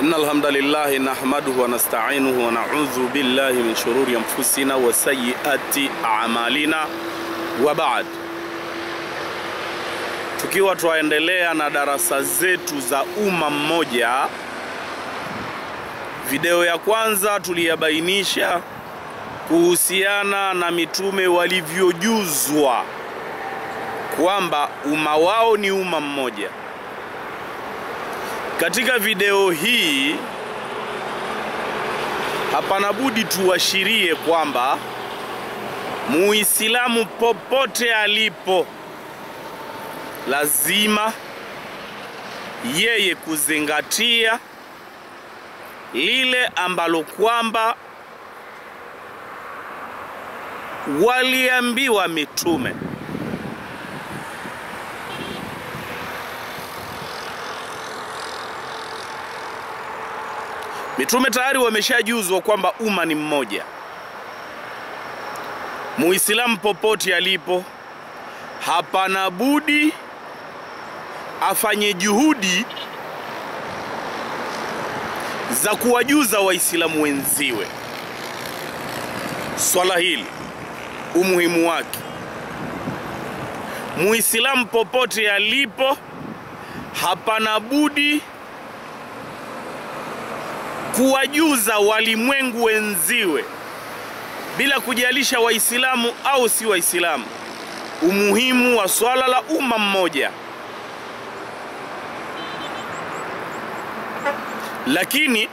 إن الحمد لله نحمده ونستعينه ونعوذ بالله من شرور أنفسنا وسيئات أعمالنا وبعد tukiwa twaendelea na darasa zetu za umma mmoja. Video ya kwanza tuliyabainisha kuhusiana na mitume walivyojuzwa kwamba umma wao ni umma mmoja. Katika video hii hapana budi tuashirie kwamba Muislamu popote alipo lazima yeye kuzingatia lile ambalo kwamba waliambiwa mitume. Mitume tayari wameshajuzwa kwamba umma ni mmoja. Muislamu popote alipo, hapana budi afanye juhudi za kuwajuza Waislamu wenziwe swala hili, umuhimu wake. Muislamu popote alipo, hapana budi kuwajuza walimwengu wenziwe bila kujalisha Waislamu au si Waislamu, umuhimu wa swala la umma mmoja. Lakini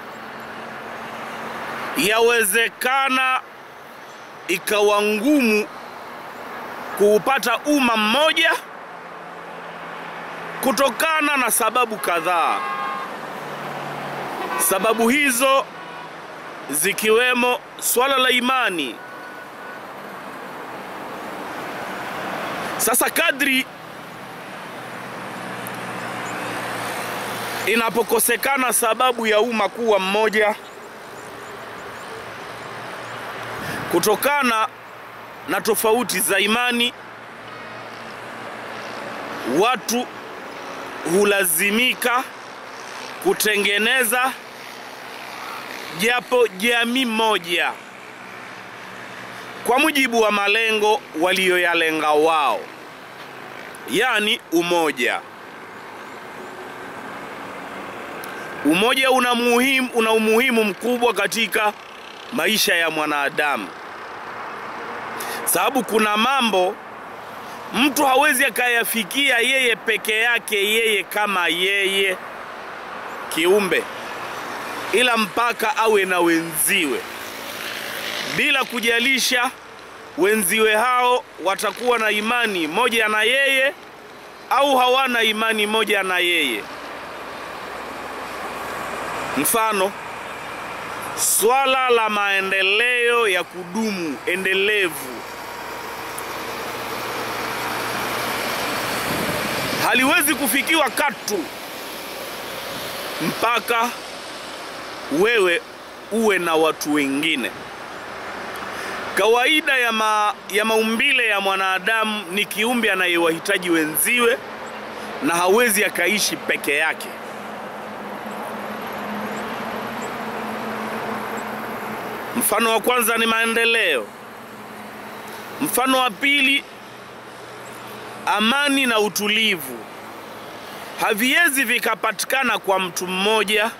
yawezekana ikawa ngumu kuupata umma mmoja kutokana na sababu kadhaa. Sababu hizo zikiwemo swala la imani. Sasa kadri inapokosekana sababu ya umma kuwa mmoja kutokana na tofauti za imani, watu hulazimika kutengeneza japo jamii moja kwa mujibu wa malengo waliyoyalenga wao, yaani umoja. Umoja una muhimu, una umuhimu mkubwa katika maisha ya mwanadamu, sababu kuna mambo mtu hawezi akayafikia yeye peke yake, yeye kama yeye kiumbe, ila mpaka awe na wenziwe, bila kujalisha wenziwe hao watakuwa na imani moja na yeye au hawana imani moja na yeye. Mfano, swala la maendeleo ya kudumu endelevu haliwezi kufikiwa katu mpaka wewe uwe na watu wengine. Kawaida ya, ma, ya maumbile ya mwanadamu ni kiumbe anayewahitaji wenziwe na hawezi akaishi peke yake. Mfano wa kwanza ni maendeleo. Mfano wa pili, amani na utulivu haviwezi vikapatikana kwa mtu mmoja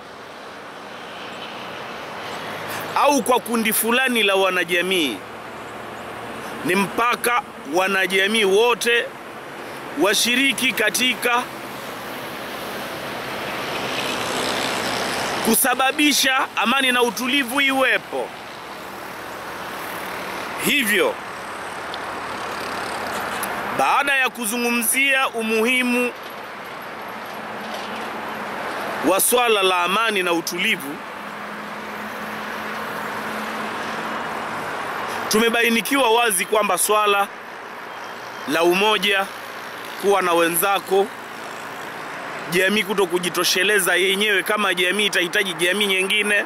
au kwa kundi fulani la wanajamii. Ni mpaka wanajamii wote washiriki katika kusababisha amani na utulivu iwepo. Hivyo, baada ya kuzungumzia umuhimu wa swala la amani na utulivu, tumebainikiwa wazi kwamba swala la umoja, kuwa na wenzako, jamii kuto kujitosheleza yenyewe kama jamii itahitaji jamii nyingine,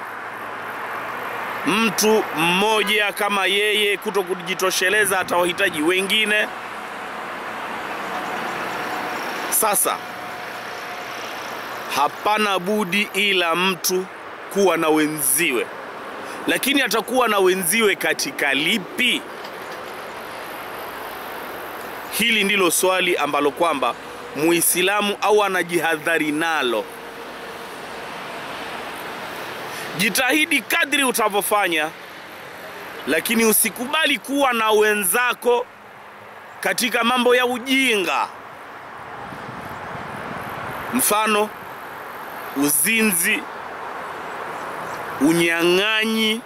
mtu mmoja kama yeye kuto kujitosheleza atawahitaji wengine. Sasa hapana budi ila mtu kuwa na wenziwe, lakini atakuwa na wenziwe katika lipi? Hili ndilo swali ambalo kwamba Muislamu au anajihadhari nalo. Jitahidi kadri utavyofanya, lakini usikubali kuwa na wenzako katika mambo ya ujinga, mfano uzinzi, unyang'anyi,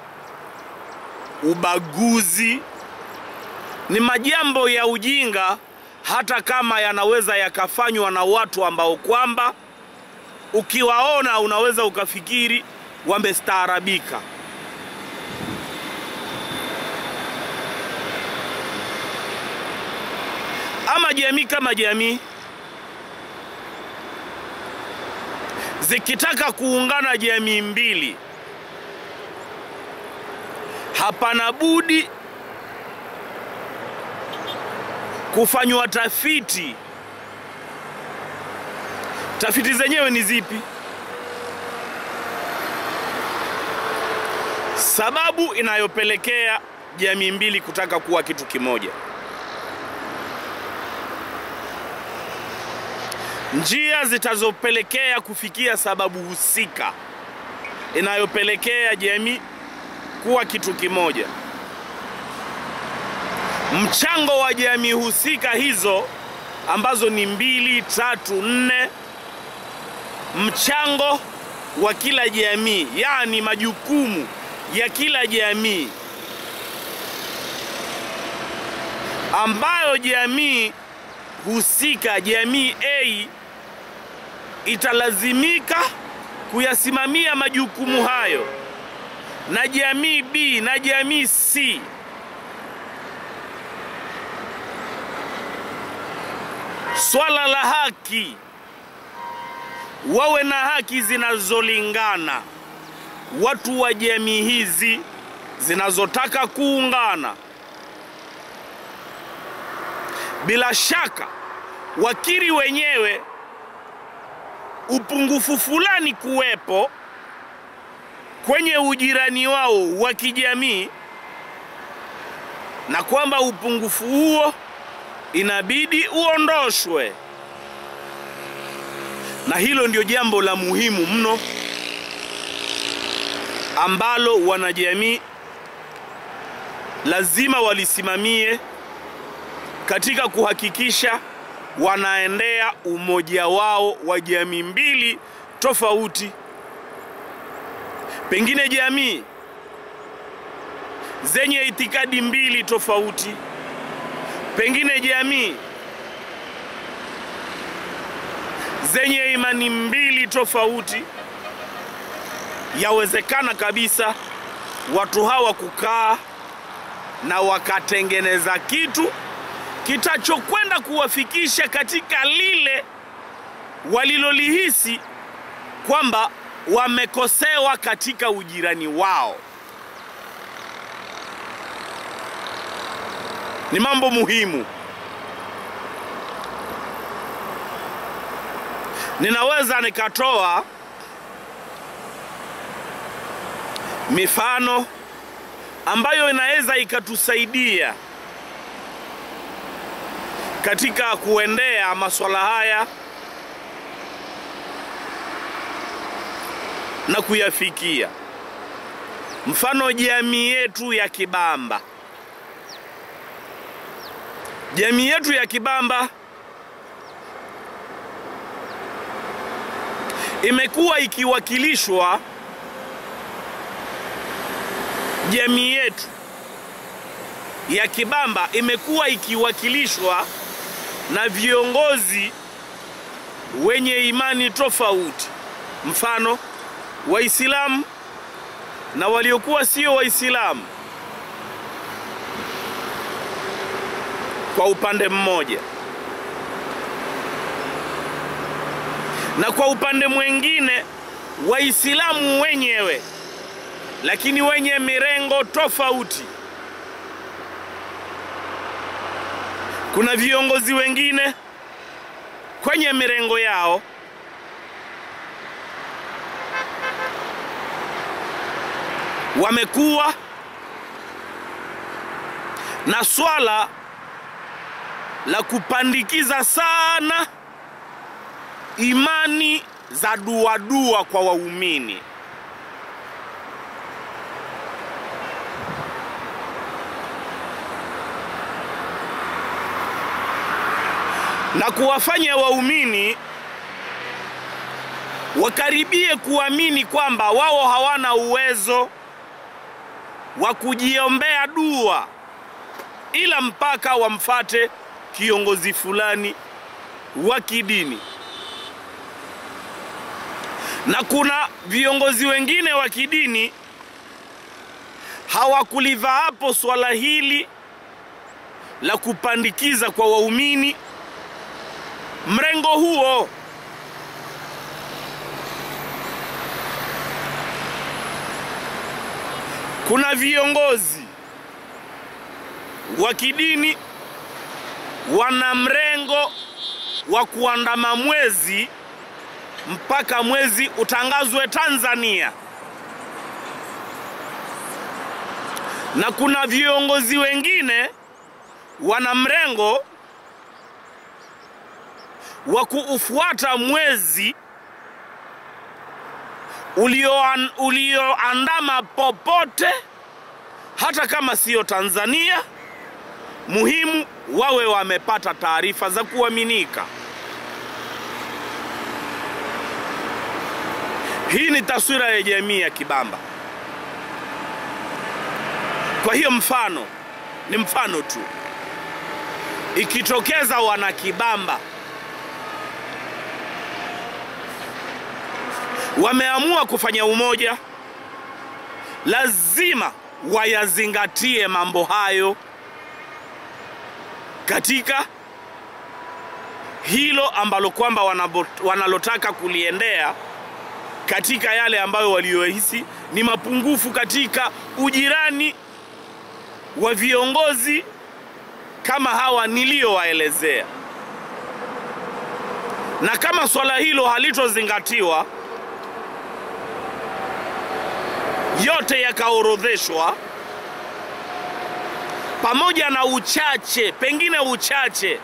ubaguzi. Ni majambo ya ujinga, hata kama yanaweza yakafanywa na watu ambao kwamba ukiwaona unaweza ukafikiri wamestaarabika. Ama jamii kama jamii zikitaka kuungana jamii mbili, hapana budi kufanywa tafiti. Tafiti zenyewe ni zipi? Sababu inayopelekea jamii mbili kutaka kuwa kitu kimoja, njia zitazopelekea kufikia sababu husika inayopelekea jamii kuwa kitu kimoja, mchango wa jamii husika hizo ambazo ni mbili, tatu, nne, mchango wa kila jamii, yaani majukumu ya kila jamii ambayo jamii husika, jamii A italazimika kuyasimamia majukumu hayo, na jamii B na jamii C swala la haki, wawe na haki zinazolingana watu wa jamii hizi zinazotaka kuungana, bila shaka wakiri wenyewe upungufu fulani kuwepo kwenye ujirani wao wa kijamii, na kwamba upungufu huo inabidi uondoshwe, na hilo ndio jambo la muhimu mno ambalo wanajamii lazima walisimamie katika kuhakikisha wanaendea umoja wao wa jamii mbili tofauti. Pengine jamii zenye itikadi mbili tofauti, pengine jamii zenye imani mbili tofauti. Yawezekana kabisa watu hawa kukaa na wakatengeneza kitu kitachokwenda kuwafikisha katika lile walilolihisi kwamba wamekosewa katika ujirani wao. Ni mambo muhimu. Ninaweza nikatoa mifano ambayo inaweza ikatusaidia katika kuendea masuala haya na kuyafikia. Mfano, jamii yetu ya Kibamba, jamii yetu ya Kibamba imekuwa ikiwakilishwa jamii yetu ya Kibamba imekuwa ikiwakilishwa na viongozi wenye imani tofauti, mfano Waislamu na waliokuwa sio Waislamu kwa upande mmoja, na kwa upande mwingine Waislamu wenyewe lakini wenye mirengo tofauti. Kuna viongozi wengine kwenye mirengo yao wamekuwa na swala la kupandikiza sana imani za duadua kwa waumini. na kuwafanya waumini wakaribie kuamini kwamba wao hawana uwezo wa kujiombea dua ila mpaka wamfate kiongozi fulani wa kidini. Na kuna viongozi wengine wa kidini hawakulivaapo swala hili la kupandikiza kwa waumini mrengo huo. Kuna viongozi wa kidini wana mrengo wa kuandama mwezi mpaka mwezi utangazwe Tanzania, na kuna viongozi wengine wana mrengo wa kuufuata mwezi ulioandama ulio popote, hata kama siyo Tanzania, muhimu wawe wamepata taarifa za kuaminika. Hii ni taswira ya jamii ya Kibamba. Kwa hiyo mfano ni mfano tu, ikitokeza wana Kibamba wameamua kufanya umoja, lazima wayazingatie mambo hayo katika hilo ambalo kwamba wanalotaka kuliendea, katika yale ambayo waliohisi ni mapungufu katika ujirani wa viongozi kama hawa niliyowaelezea, na kama swala hilo halitozingatiwa yote yakaorodheshwa pamoja na uchache, pengine uchache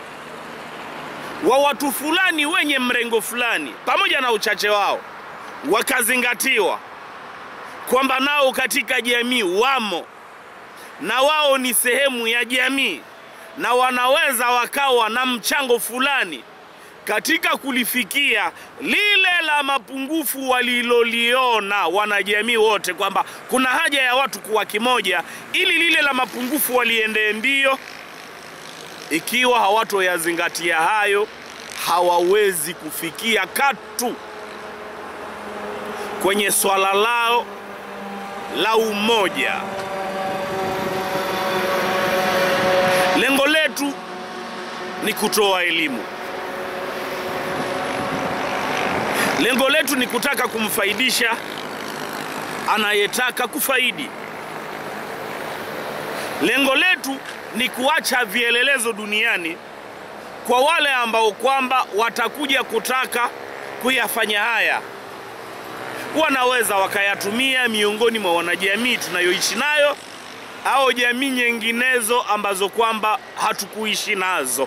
wa watu fulani wenye mrengo fulani, pamoja na uchache wao wakazingatiwa kwamba nao katika jamii wamo na wao ni sehemu ya jamii na wanaweza wakawa na mchango fulani katika kulifikia lile la mapungufu waliloliona wanajamii wote, kwamba kuna haja ya watu kuwa kimoja ili lile la mapungufu waliendee mbio. Ikiwa hawatoyazingatia hayo, hawawezi kufikia katu kwenye swala lao la umoja. Lengo letu ni kutoa elimu. Lengo letu ni kutaka kumfaidisha anayetaka kufaidi. Lengo letu ni kuacha vielelezo duniani kwa wale ambao kwamba watakuja kutaka kuyafanya haya, wanaweza wakayatumia miongoni mwa wanajamii tunayoishi nayo au jamii nyinginezo ambazo kwamba hatukuishi nazo.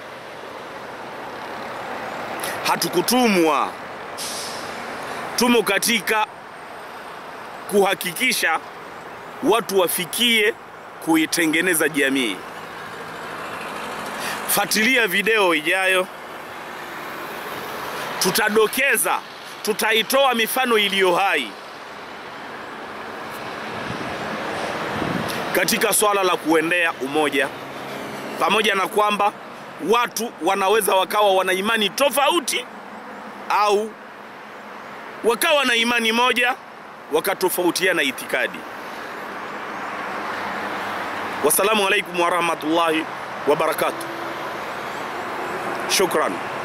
Hatukutumwa, tumo katika kuhakikisha watu wafikie kuitengeneza jamii. Fuatilia video ijayo, tutadokeza, tutaitoa mifano iliyo hai katika swala la kuendea umoja, pamoja na kwamba watu wanaweza wakawa wana imani tofauti au wakawa na imani moja wakatofautiana itikadi. Wassalamu alaikum warahmatullahi wabarakatuh. Shukran.